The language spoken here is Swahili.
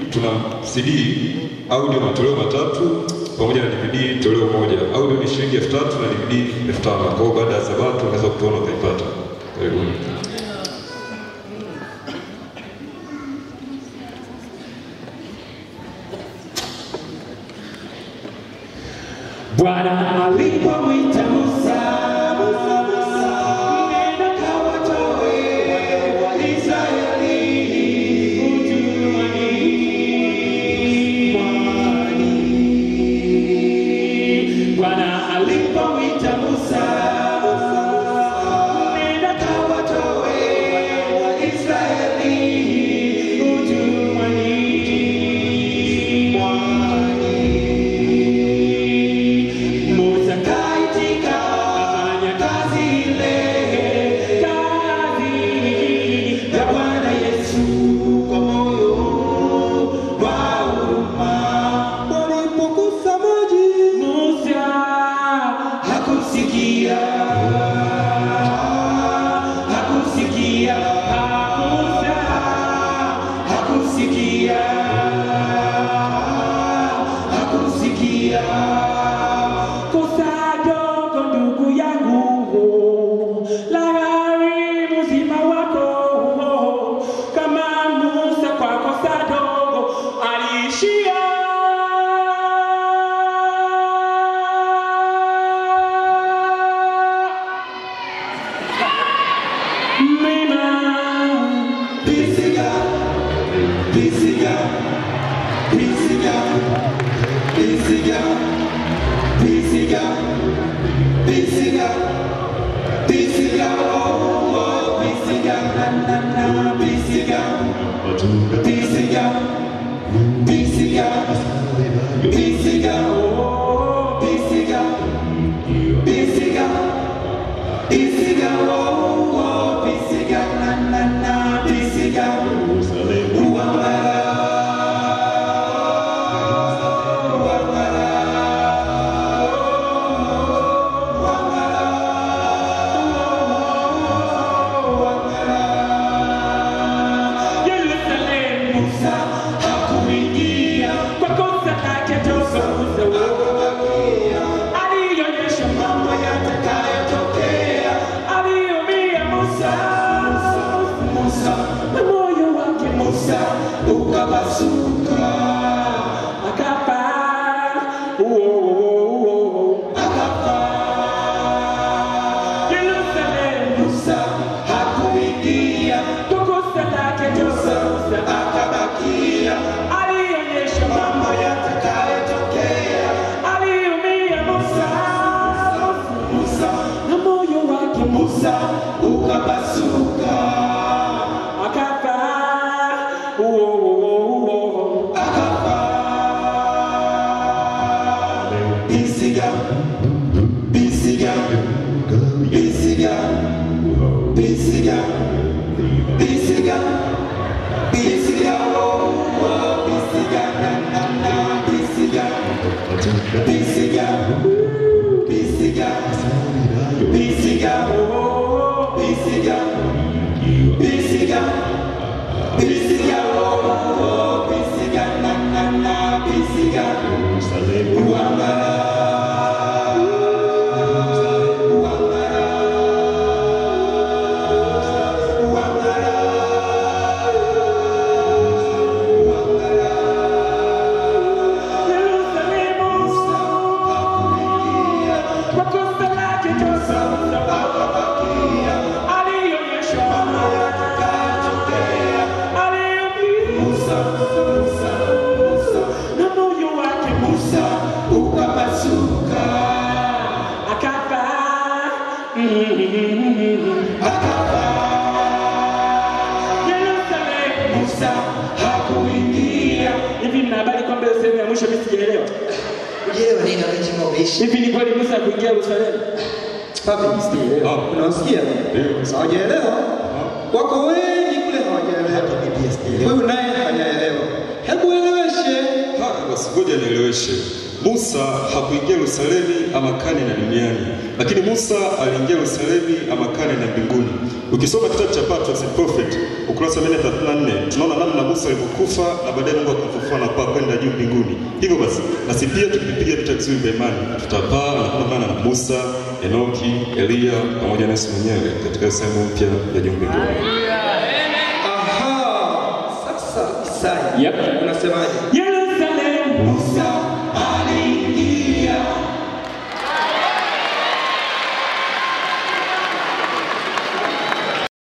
tuna CD audio matoleo matatu pamoja na DVD toleo moja. Audio ni shilingi elfu tatu na DVD elfu tano. Kwa hiyo baada ya Sabato unaweza kutuona ukaipata. Karibuni. Bwana alipomwita Musa, Musa, Musa, nenda kawatoe Waisraeli utumwani mwani. Bwana alipomwita Musa, Musa, Musa, nenda kawatoe Waisraeli utumwani mwani. Musa kaitika afanya kazi ile, kazi ya Bwana Yesu kwa moyo wa huruma. Walipogusa maji, Musa hakusikia, hakusikia, Musa hakusikia, hakusikia kosa dogo ndugu yangu la gharimu uzima wako kama Musa kwa kosa dogo aliishia mlima Pisiga, Pisiga, Pisiga, Pisiga, Pisiga, Pisiga, Pisiga, oh, oh, Pisiga, na, na, na, Pisiga, Pisiga, Pisiga, Pisiga, oh, Pisiga, Pisiga, Pisiga, oh, oh, Pisiga, na, na, na, Pisiga, Uwangara, Yerusalemu Musa hakuingia kwa kosa lake toka Musa alionyesha mambo yatakayotokea, aliumia Musa, Musa na moyo wake Musa ukapasuka, akafa, oh, oh, oh, akafa. Yerusalemu Musa hakuingia kwa kosa lake toka Musa akabakia, alionyesha mambo yatakayotokea, aliumia Musa, Musa na moyo wake Musa ukapasuka, akafa, oh, oh, oh, oh, akafa. Pisiga, pisiga, pisiga, pisiga, pisiga, pisiga, oh, oh, pisiga, na, na, na, pisiga, pisiga, pisiga, pisiga, oh, pisiga, pisiga, pisiga, oh, oh, pisiga, na, na, na, pisiga, uangara, uangara, uangara, uangara. Yerusalemu, kwa kosa lake toka akabakia, alionyesha mambo yatakayotokea, aliumia Musa, Musa, Musa, na moyo wake Musa ukapasuka, akafa, akafa. Yerusalemu, Musa hakuingia. Hivi mna habari kwamba hiyo sehemu ya mwisho mimi sijaelewa? Ujielewa nini wakati ambao umeishi? Hivi ni kweli Musa hakuingia Yerusalemu? Papi, sijaelewa. Ah. Unawasikia? Ndio. Hawajaelewa. Wako wengi kule hawajaelewa. Mimi pia sijaelewa. Wewe naye hajaelewa. Hebu eleweshe. Haya basi ngoja nieleweshe. Musa hakuingia Yerusalemu ama kane na duniani, lakini Musa aliingia Yerusalemu ama kane na mbinguni. Ukisoma kitabu cha Patriarchs and Prophet ukurasa wa 134 tunaona namna Musa alivyokufa na baadaye Mungu akamfufua na kupaa kwenda juu mbinguni. Hivyo basi nasi pia tukipiga vita vizuri vya imani tutapaa na kuandamana na Musa, Enoki, Eliya pamoja na Yesu mwenyewe katika sehemu mpya ya juu mbinguni. Aha, sasa Isaya Yep. unasemaje? Yesu